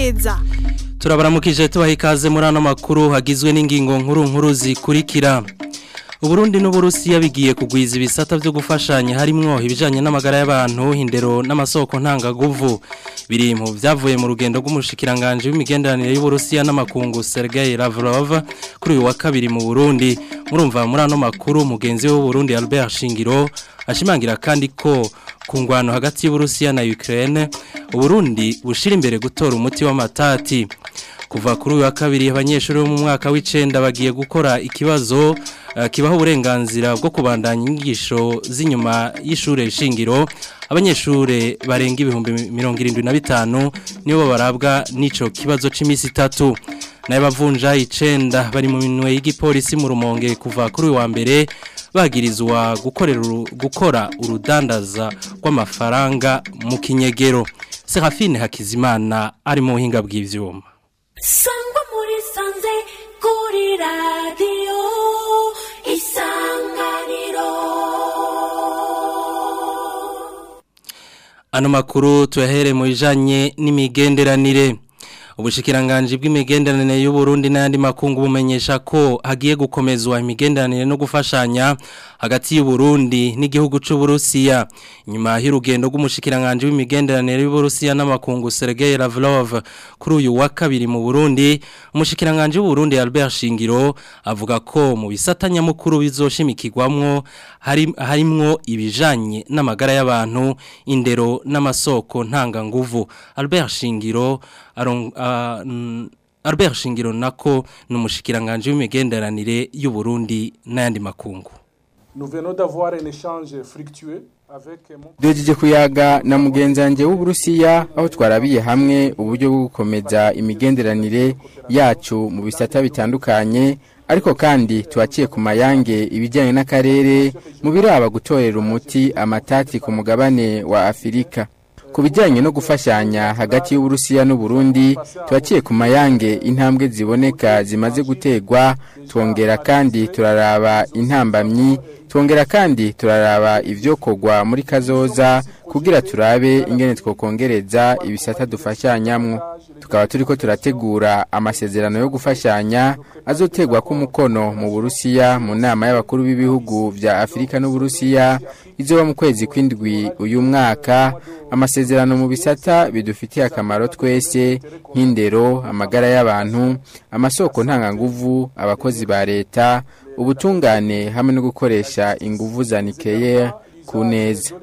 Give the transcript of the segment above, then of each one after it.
neza turabaramukije tubaha ikaze muri ano makuru hagizwe n'ingingo nkuru nkuru zikurikira uburundi n'uburusiya bigiye kugwiza ibisata byo gufashanya harimwo ibijanye n'amagara y'abantu indero n'amasoko ntangaguvu biri mu byavuye mu rugendo rw'umushikiranganje w'imigenderanire y'uburusiya n'amakungu Sergei Lavrov kuri uyu wa kabiri mu Burundi murumva muri ano makuru mugenzi we w'Uburundi Albert Shingiro ashimangira kandi ko ku ngwano hagati y'uburusiya na Ukraine uburundi bushira imbere gutora umuti w'amatati kuva kuri uyu wa kabiri abanyeshuri bo mu mwaka w'icenda bagiye gukora ikibazo uh, kibaho uburenganzira bwo kubandanya inyigisho z'inyuma y'ishure shingiro abanyeshure barenga ibihumbi mirongo irindwi na bitanu nibo barabwa n'ico kibazo c'imisi itatu nayo bavunja icenda bari mu minwe y'igipolisi mu rumonge kuva kuri uyu wa mbere bagirizwa gukorera gukora urudandaza rw'amafaranga mu kinyegero Serafine Hakizimana ari mu buhinga bw'ivyuma sangwa muri sanze kuri radiyo isanganiro ano makuru tuyahere mu bijanye n'imigenderanire ubushikiranganje bw'imigenderanire y'u Burundi n'andi makungu bumenyesha ko hagiye gukomezwa imigenderanire no gufashanya hagati y'u Burundi n'igihugu c'u Burusiya nyuma y'urugendo rw'umushikiranganje w'imigenderanire y'u Burusiya n'amakungu Sergei Lavrov kuri uyu wa kabiri mu Burundi umushikiranganje w'u Burundi Albert Shingiro avuga ko mu bisatanya mukuru bizoshimikirwamwo hari harimwo ibijanye n'amagara y'abantu indero n'amasoko ntanga nguvu Albert Shingiro arong uh, Albert Shingiro nako numushikiranganje w'imigenderanire y'u Burundi n'ayandi makungu Nous venons d'avoir un échange fructueux Duhejeje kuyaga na mugenzanje w'Uburusiya aho twarabiye hamwe uburyo bwo gukomeza imigenderanire yacu mu bisata bitandukanye ariko kandi tuwaciye ku mayange ibijyanye n'akarere mu biraba gutorera umuti amatati ku mugabane wa Afirika ku bijyanye no gufashanya hagati y'uburusiya n'uburundi tubaciye ku mayange intambwe ziboneka zimaze gutegwa twongera kandi turaraba intambamyi twongera kandi turaraba ibyo kogwa muri kazoza kugira turabe ingene twokongereza ibisata dufashanyamwo tukaba turiko turategura amasezerano yo gufashanya azotegwa ku mukono mu Burusiya mu nama y'abakuru b'ibihugu vya Afrika n'Uburusiya izoba mu kwezi kwindwi uyu mwaka amasezerano mu bisata bidufitiye akamaro twese nk'indero amagara y'abantu amasoko ntanganguvu abakozi ba leta ubutungane hamwe no gukoresha inguvu za nucléaire ku neza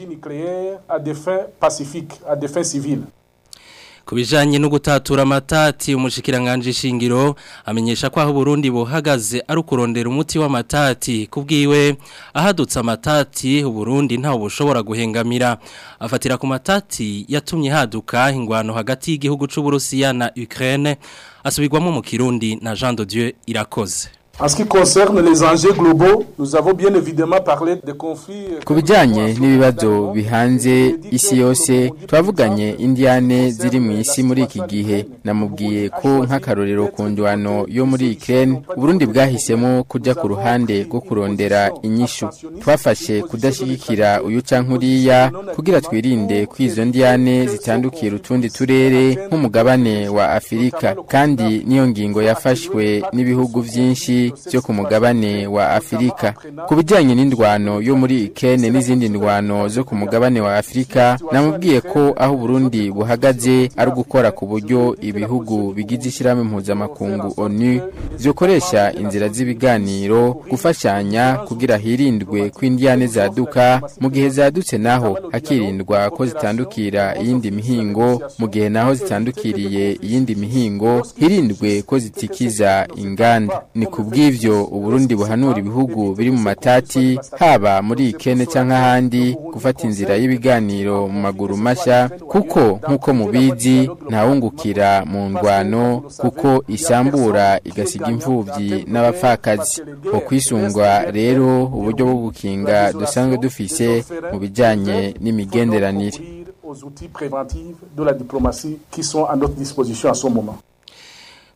ku bijyanye no gutatura amatati umushikiranganje shingiro amenyesha ko aho Burundi buhagaze ari ukurondera umuti w'amatati kubwiwe ahadutse amatati Burundi ntawe bushobora guhengamira afatira ku matati yatumye haduka ingwano hagati y'igihugu cy'u Burusiya na Ukraine asubirwamo mu Kirundi na Jean de Dieu irakoze En ce qui concerne les enjeux globaux, nous avons bien évidemment parlé des conflits. Ku bijyanye n'ibibazo bihanze isi yose twavuganye indiane ziri mu isi muri iki gihe namubwiye ko nk'akarorero ku ndwano yo muri Ukraine Burundi bwahisemo kujya ku ruhande rwo kurondera inyishu twafashe kudashyigikira uyu canke uriya kugira twirinde ko izo ndiane zitandukira utundi turere nk'umugabane wa Afirika kandi niyo ngingo yafashwe n'ibihugu vyinshi byo ku mugabane wa Afirika ku bijyanye n'indwano yo muri Ikene n'izindi ndwano zo ku mugabane wa Afirika namubwiye ko aho Burundi buhagaze ari gukora ku buryo ibihugu bigize ishyirahamwe mpuzamakungu ONU zikoresha inzira z'ibiganiro gufashanya kugira hirindwe ko indiane zaduka mu gihe zadutse naho hakirindwa ko zitandukira iyindi mihingo mu gihe naho zitandukiriye iyindi mihingo hirindwe ko zitikiza inganda ni ku bw'ivyo uburundi buhanura ibihugu biri mu matati haba muri ikene cyangwa ahandi gufata inzira y'ibiganiro mu maguru mashya kuko nk'uko mubizi ntawungukira mu ndwano kuko isambura igasiga imfubyi n'abapfakazi mu kwisungwa rero uburyo bwo gukinga dusanzwe dufise mu bijyanye n'imigenderanire aux outils préventifs de la diplomatie qui sont à notre disposition à ce moment.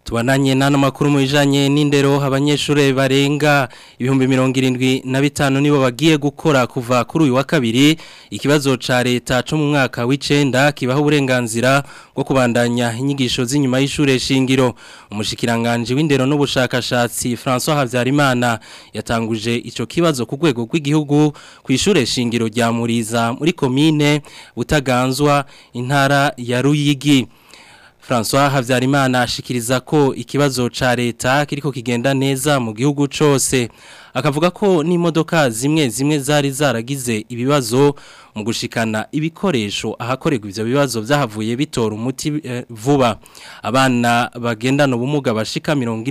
Tubananye n'ano makuru mu bijanye n'indero abanyeshure barenga ibihumbi mirongo irindwi na bitanu nibo bagiye gukora kuva kuri uyu wa kabiri ikibazo ca leta co mu mwaka w'icenda kibaho uburenganzira bwo kubandanya inyigisho z'inyuma y'ishure shingiro umushikiranganje w'indero n'ubushakashatsi François Havyarimana yatanguje ico kibazo ku rwego rw'igihugu ku ishure shingiro rya Muriza muri komine Butaganzwa intara ya Ruyigi François Havyarimana ashikiriza ko ikibazo ca leta kiriko kigenda neza mu gihugu cose akavuga ko n'imodoka zimwe zimwe zari zaragize ibibazo mu gushikana ibikoresho ahakorerwa ivyo bibazo vyahavuye bitora umuti eh, vuba abana bagendana ubumuga bashika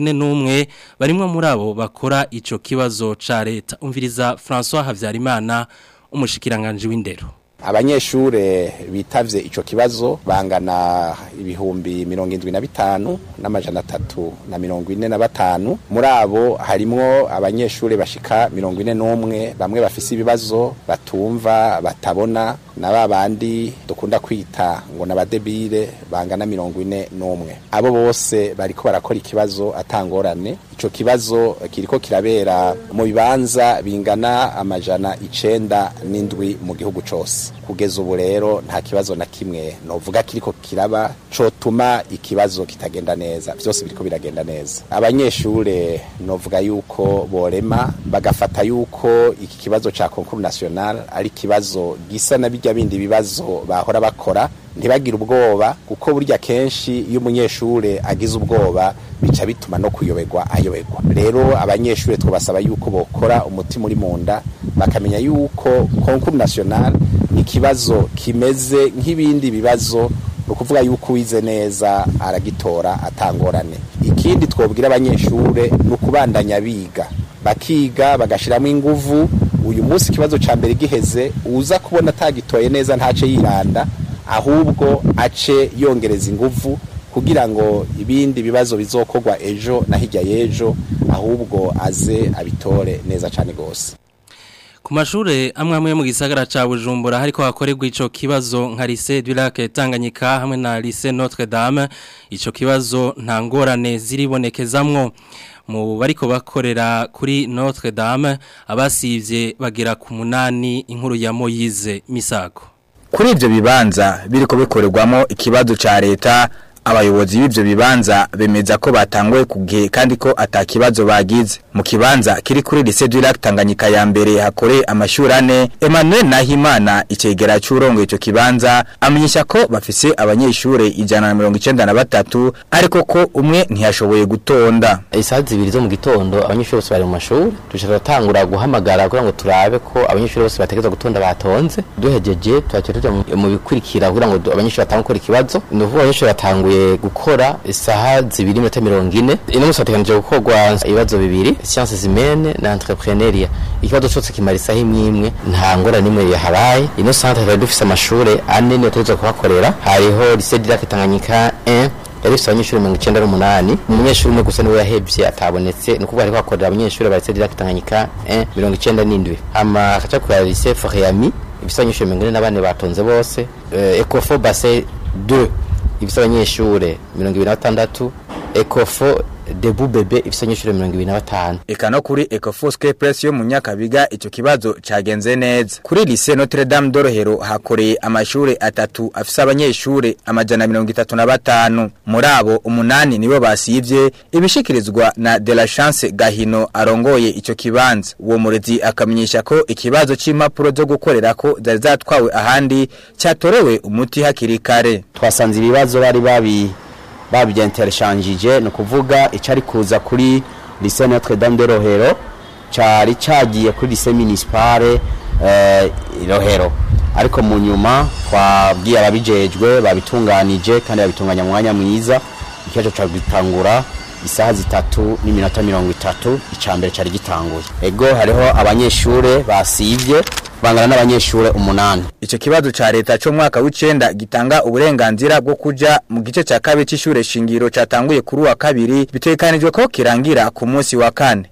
41 barimwe muri abo bakora ico kibazo ca leta umviriza François Havyarimana umushikiranganje w'indero abanyeshure bitavye ico kibazo bangana ibihumbi mirongo indwi na bitanu n'amajana atatu na mirongo ine na batanu muri abo harimwo abanyeshure bashika mirongo ine n'umwe bamwe bafise ibibazo batumva batabona na babandi dukunda kwita ngo n'abadebire bangana mirongo ine n'umwe abo bose bariko barakora ikibazo atangorane ico kibazo kiriko kirabera mu bibanza bingana amajana icenda n'indwi mu gihugu cose kugeza ubu rero nta kibazo na kimwe novuga kiriko kiraba cotuma ikibazo kitagenda neza vyose biriko biragenda neza abanyeshure novuga yuko borema bagafata yuko iki kibazo ca concours national ari kibazo gisa na bijya bindi bibazo bahora bakora ntibagire ubwoba kuko burya kenshi iyo umunyeshure agize ubwoba bica bituma no kuyoberwa ayoberwa rero abanyeshure twabasaba yuko bokora umutima uri munda bakamenya yuko concours national ni ikibazo kimeze nk'ibindi bibazo ni ukuvuga yuko uwize neza aragitora atangorane ikindi twobwira abanyeshure ni ukubandanya biga bakiga bagashiramo inguvu uyu munsi ikibazo ca mbere giheze uza kubona atagitoye neza ntace yiranda ahubwo ace yongereza inguvu kugira ngo ibindi bibazo bizokorwa ejo na hirya y'ejo ahubwo aze abitore neza cyane rwose ku mashure amwe amwe mu gisagara ca Bujumbura hariko hakorerwa ico kibazo nka lycée du Lac Tanganyika hamwe na lycée Notre Dame ico kibazo nta ngorane ziribonekezamwo mu bariko bakorera kuri Notre Dame abasivye bagera ku munani inkuru ya Moyize Misago kuri ivyo bibanza biriko bikorerwamo ikibazo ca leta abayobozi b'ivyo bibanza bemeza ko batanguye kugihe kandi ko atakibazo bagize mu kibanza kiri kuri lycée du Lac Tanganyika ya mbere hakore amashuri ane Emmanuel Nahimana icegera c'urongo ico kibanza amenyesha ko bafise abanyeshure ijana na mirongo icenda na batatu ariko ko umwe ntiyashoboye gutonda isaha zibiri zo mu gitondo abanyeshuri bose bari mu mashuri dushaka gutangura guhamagara kugira ngo turabe ko abanyeshuri bose bategerezwa gutonda batonze duhejeje tuhaca tuja mu bikurikira kugira ngo abanyeshuri batange gukora ikibazo ni ukuvuga abanyeshuri batanguye gukora isaha zibiri n'iminota mirongo ine ino musi hateganije gukorwa ibibazo bibiri sciences humaines na entrepreneuria ikibazo cyose kimara isaha imwe imwe nta ngora n'imwe yahabaye ino centre twari dufise amashure ane niyo tuza kuhakorera hariho lycée du Lac Tanganyika 1 yari ifite abanyeshuri mirongo icyenda n'umunani umunyeshuri umwe gusa niwe yahebye atabonetse ni ukuvuga ariko hakorera abanyeshuri ba lycée du Lac Tanganyika 1 mirongo icyenda n'indwi hama hakaca kurera lycée Foriami ifite abanyeshuri mirongo ine na bane batonze bose Ecofo Bassin 2 ifite abanyeshure mirongo ibiri na batandatu ekofo debu bebe ifite abanyeshure mirongo ibiri na batanu eka no kuri Ecofosque Press yo mu Nyakabiga ico kibazo cagenze neza kuri lycée Notre Dame d'Orohero hakoreye amashure atatu afise abanyeshure amajana mirongo itatu na batanu muri abo umunani nibo basivye ibishikirizwa na De La Chance Gahino arongoye ico kibanza uwo murezi akamenyesha ko ikibazo c'impapuro zo gukorerako zari zatwawe ahandi cyatorewe umuti hakiri kare twasanze ibibazo bari babi babyentereshanjije ni ukuvuga icari kuza kuri lycée Notre Dame de Rohero cari cagiye kuri lycée municipale eh, Rohero ariko mu nyuma twabwiye ababijejwe babitunganije kandi babitunganya mu mwanya mwiza ikibazo ca gitangura isaha zitatu n'iminota mirongo itatu icambere cari gitanguye ego hariho abanyeshure basivye bangana n'abanyeshure umunani Ico kibazo ca leta cyo mwaka w'icenda gitanga uburenganzira bwo kuja mu gice ca kabiri c'ishure shingiro catanguye kuri wa kabiri bitekanijwe ko kirangira ku munsi wa kane.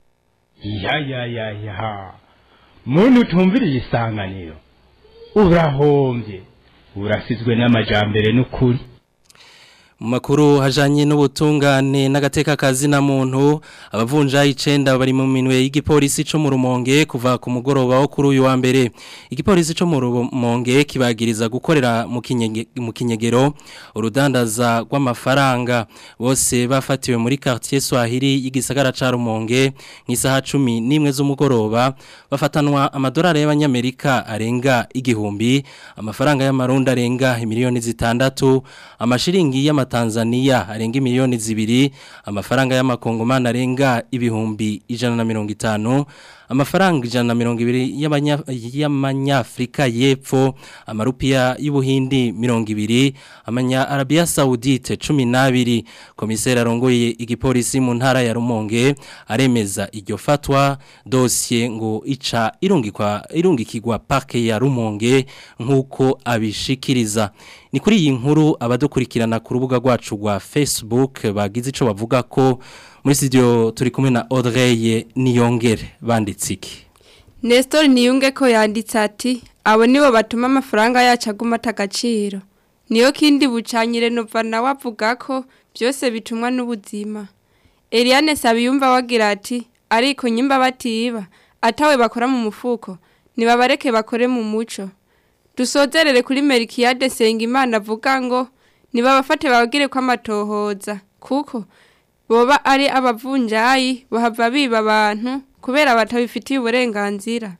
ya ya ya ya muntu utumviriye isanganiro urahombye urasizwe n'amajambere n'ukuri mu makuru hajanye n'ubutungane n'agateka kazi na muntu abavunja icenda bari mu minwe y'igipolisi co mu rumonge kuva ku mugoroba wo kuri uyu wa mbere igipolisi co mu rumonge kibagiriza gukorera mu kinyege- mu kinyegero urudandaza rw'amafaranga bose bafatiwe muri quartier Swahili y'igisagara ca rumonge nk'isaha 11 z'umugoroba bafatanwa amadolari y'abanyamerika arenga igihumbi amafaranga y'amarundi arenga miliyoni zitandatu amashiringi y'amatanzania arenga miliyoni zibiri amafaranga y'amakongomani arenga ibihumbi ijana na mirongo itanu amafaranga ijana na mirongo ibiri y'abanya- y'amanyafrika y'epfo amarupiya y'ubuhindi mirongo ibiri amanya arabiya saudite cumi n'abiri komiseri arongoye igipolisi mu ntara ya rumonge aremeza iryo fatwa dosiye ngo ica irungikwa irungikirwa parke ya rumonge nk'uko abishikiriza ni kuri iyi nkuru abadukurikirana ku rubuga rwacu rwa facebook bagize icyo bavuga ko muri studio turi kumwe na Audrey Niyongere banditse iki Nestor niyunge ko yanditse ati abo nibo batuma amafaranga yacu aguma atagaciro niyo kindi bucanyire nova nawe avuga ko byose bitumwa n'ubuzima Eliane Sabiyumva wagira ati ariko nyimba batiba atawe bakora mu mufuko nibabareke bakore mu muco dusozerere kuri Melkiade Sengimana avuga ngo nibabafate babagire ko amatohoza kuko boba ari abavunjayi bahava biba abantu kubera batabifitiye uburenganzira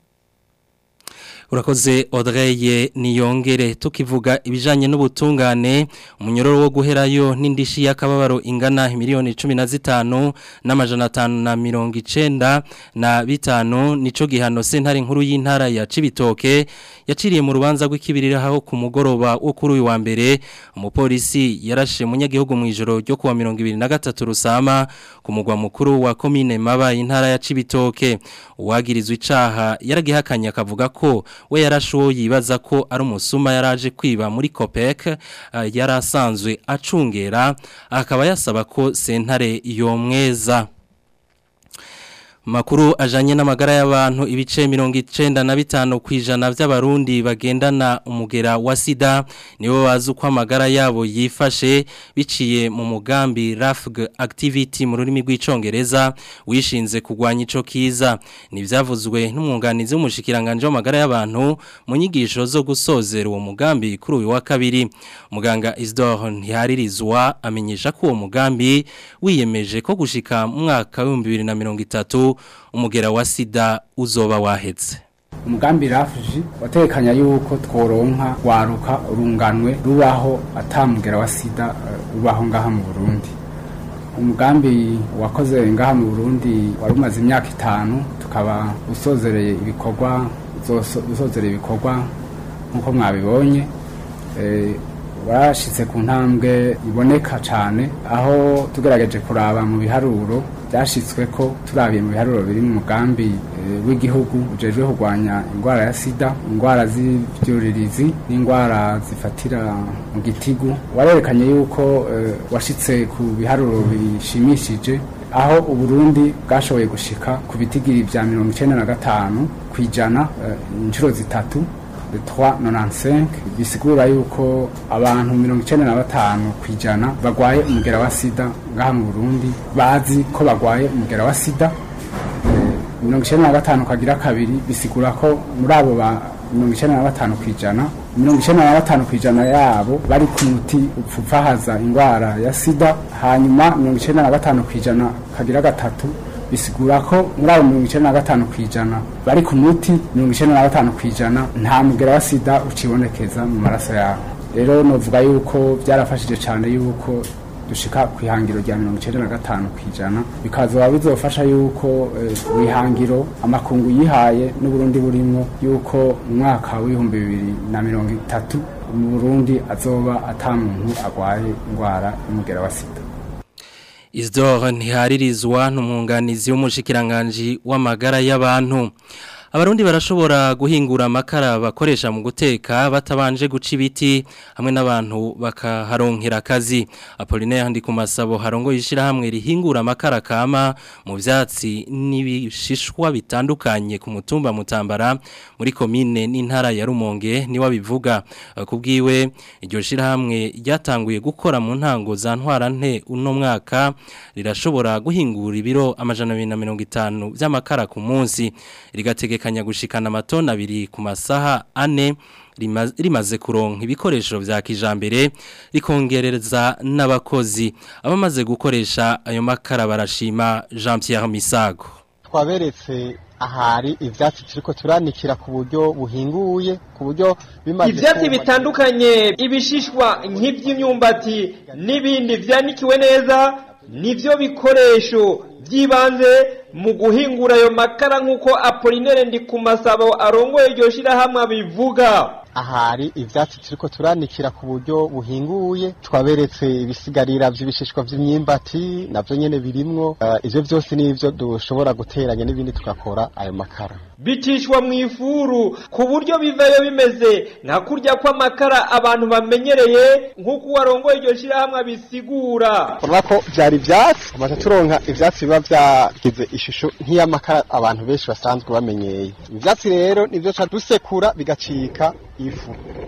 urakoze Audrey Niyongere tukivuga ibijanye n'ubutungane umunyororo wo guherayo n'indishi y'akababaro ingana miliyoni 15 n'amajana 5 na 90 na bitanu nico gihano sentare nkuru y'intara ya Cibitoke yaciriye mu rubanza rw'ikibirira aho ku mugoroba wo kuri uyu wa mbere umupolisi yarashe munyagihugu mu ijoro ryo kuwa 2023 rusama ku mugwa mukuru wa commune Maba intara ya Cibitoke uwagirizwe icaha yaragihakanye akavuga ko we yarashuwo yibaza ko ari umusuma yaraje kwiba muri Copec uh, yarasanzwe acungera akaba yasaba ko sentare yomweza Makuru ajanye n'amagara y'abantu ibice mirongo icenda na bitanu kwijana vy'abarundi bagendana umugera wa sida nibo bazi uko amagara yabo yifashe biciye mu mugambi RAFG activity mu rurimi rw'icongereza wishinze kugwanya ico kiza nivyavuzwe n'umwunganizi w'umushikiranganje w'amagara y'abantu mu nyigisho zo gusozera uwo mugambi kuri uyu wa kabiri muganga Isidore Ntiharirizwa amenyesha ko uwo mugambi wiyemeje ko gushika mu mwaka wa 2030 umugera wa sida uzoba wahetse umugambi rafuji watekanya yuko tworonka waruka urunganwe rubaho atamugera wa sida eh, ubaho ngaha mu Burundi umugambi wakoze ngaha mu Burundi wari umaze imyaka itanu tukaba usozereye ibikorwa uzoso- usozereye ibikorwa nk'uko mwabibonye eh, warashitse ku ntambwe iboneka cyane aho tugerageje kuraba mu biharuro byashitswe ko turabiye mu biharuro biri mu mugambi eh, w'igihugu ujejwe kurwanya indwara ya sida indwara z'ibyuririzi n'indwara zifatira mu gitigu warerekanye yuko eh, washitse ku biharuro bishimishije aho uburundi bwashoboye gushika ku bitigiri bya mirongo icyenda na gatanu ku ijana eh, inshuro zitatu 395 bisigura yuko abantu 95 kwijana bagwaye umugera wa sida ngaha mu Burundi bazi ko bagwaye umugera wa sida Eh, 95 kagira kabiri bisigura ko muri abo ba 95 kwijana 95 kwijana yabo bari ku muti upfufahaza indwara ya sida hanyuma 95 kwijana kagira gatatu bisigura ko muri abo mirongo icyenda na gatanu ku ijana bari ku muti mirongo icyenda na gatanu ku ijana nta mugera wa sida ukibonekeza mu maraso yabo rero novuga yuko byarafashije cyane yuko dushika ku ihangiro rya mirongo icyenda na gatanu ku ijana bikazoba bizofasha yuko eh, ihangiro amakungu yihaye n'uburundi burimwo yuko mu mwaka w'ibihumbi bibiri na mirongo itatu mu burundi azoba ata muntu agwaye indwara y'umugera wa sida Isidore ntiharirizwa n'umwunganizi w'umushikiranganji w'amagara y'abantu Abarundi barashobora guhingura amakara bakoresha mu guteka batabanje guca ibiti hamwe n'abantu bakaharonkera akazi. Apollinaire handi ku masabo harongo yishira hamwe rihingura amakara kama mu vyatsi n'ibishishwa bitandukanye ku mutumba mutambara muri komine n'intara ya Rumonge ni wabivuga kubwiwe iryo shira hamwe ryatanguye gukora mu ntango za ntwara nte uno mwaka rirashobora guhingura ibiro amajana 250 by'amakara ku munsi rigategeka kanya gushikana amatona abiri ku masaha ane rimaze kuronka ibikoresho vya kijambere rikongereza n'abakozi abamaze gukoresha ayo makara barashima Jean Pierre Misago twaberetse ahari ivyatsi turiko turanikira ku buryo buhinguye ku buryo bimaze ivyatsi bitandukanye ibishishwa nk'ivy'imyumbati n'ibindi vyanikiwe neza nivyo bikoresho by'ibanze mu guhingura ayo makara nk'uko apolinere ndi ku masabo arongoye iryo shyirahamwe abivuga ahari ivyatsi turiko turanikira ku buryo buhinguye twaberetse ibisigarira vy'ibishishwa vy'imyimbati navyo nyene birimwo uh, ivyo vyose nivyo dushobora guteranya n'ibindi tugakora ayo makara bicishwa mu ifuru ku buryo bivayo bimeze nka kurya kw'amakara abantu bamenyereye nk'uko uwarongoye iryo shyirahamwe abisigura urabona ko vyari ivyatsi tumaze turonka ivyatsi biba vyagize ishusho nk'iy'amakara abantu benshi basanzwe bamenyeye ivyatsi rero nivyo ca dusekura bigacika ifu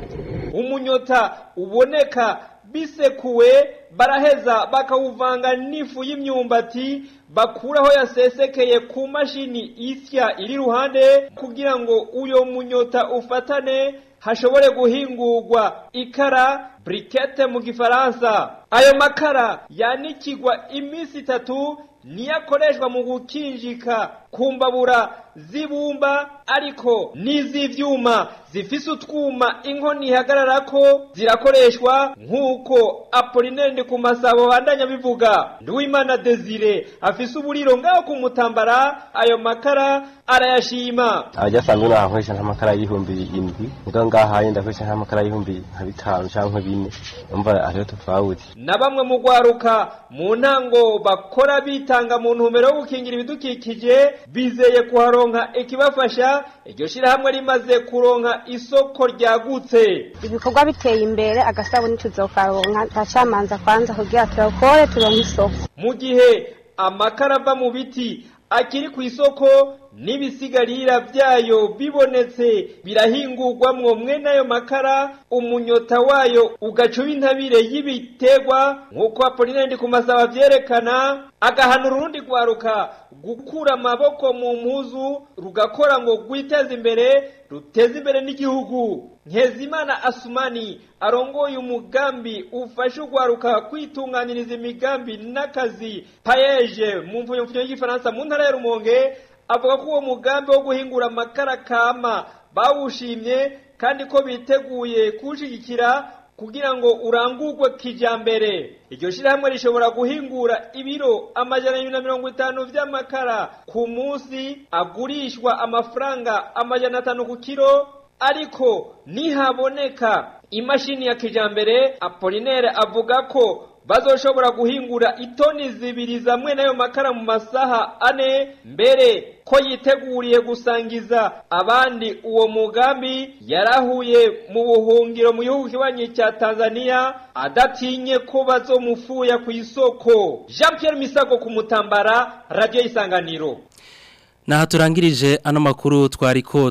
umunyota uboneka bisekuwe baraheza bakawuvanga n'ifu y'imyumbati bakuraho yasesekeye ku mashini isya iri ruhande kugira ngo uyo munyota ufatane hashobore guhingurwa ikara brikete mu gifaransa ayo makara yanikigwa iminsi itatu niyo akoreshwa mu gukinjika ku mbabura z'ibumba ariko n'iz'ivyuma zifise utwuma inkoni ihagarara ko zirakoreshwa nk'uko apolinende ku masabo bandanya bivuga nduwimana desire afise uburiro ngaho ku mutambara ayo makara arayashima ajya asanzwe nahakoresha nk'amakara y'ibihumbi indwi ngo ngaha yenda akoresha nk'amakara y'ibihumbi nka bitanu cyangwa bine umva ariyo tufawuti na bamwe mu gwaruka mu ntango bakora bitanga mu ntumbero yo gukingira ibidukikije bizeye kuharonka ikibafasha iryo shirahamwe rimaze kuronka isoko ryagutse ibikorwa biteye imbere agasabuni tuzokaronka tacamanza kwanza kugira turakore turonke isoko mu gihe amakara ava mu biti akiri ku isoko n'ibisigarira byayo bibonetse birahingurwamwo mwene ayo makara umunyota wayo ugacuba intabire y'ibiterwa nk'uko apolinari ku masaba byerekana agahanura urundi rwaruka gukura amaboko mu mpuzu rugakora ngo rwiteze imbere ruteze imbere n'igihugu Nkezimana Asumani arongoye umugambi ufasha urwaruka kwitunganiriza imigambi n'akazi payeje mu mvunyo y'igifaransa mu ntara ya Rumonge avuga ko uwo mugambi wo guhingura amakara kama bawushimye kandi ko biteguye kuwushyigikira kugira ngo urangurwe kijambere iryo shyirahamwe rishobora guhingura ibiro amajana abiri na mirongo itanu by'amakara ku munsi agurishwa amafaranga amajana atanu ku kiro ariko nihaboneka imashini ya kijambere apolinere avuga ko bazoshobora guhingura itoni zibiri zamwe n'ayo makara mu masaha ane mbere ko yiteguriye gusangiza abandi uwo mugambi yarahuye mu buhungiro mu gihugu kibanyi cya Tanzania adatinye ko bazomufuya ku isoko Jean Pierre Misago ku mutambara radio isanganiro Naha turangirije ano makuru twariko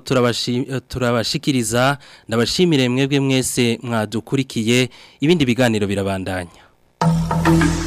turabashikiriza ndabashimire mwebwe mwese mwadukurikiye ibindi biganiro birabandanya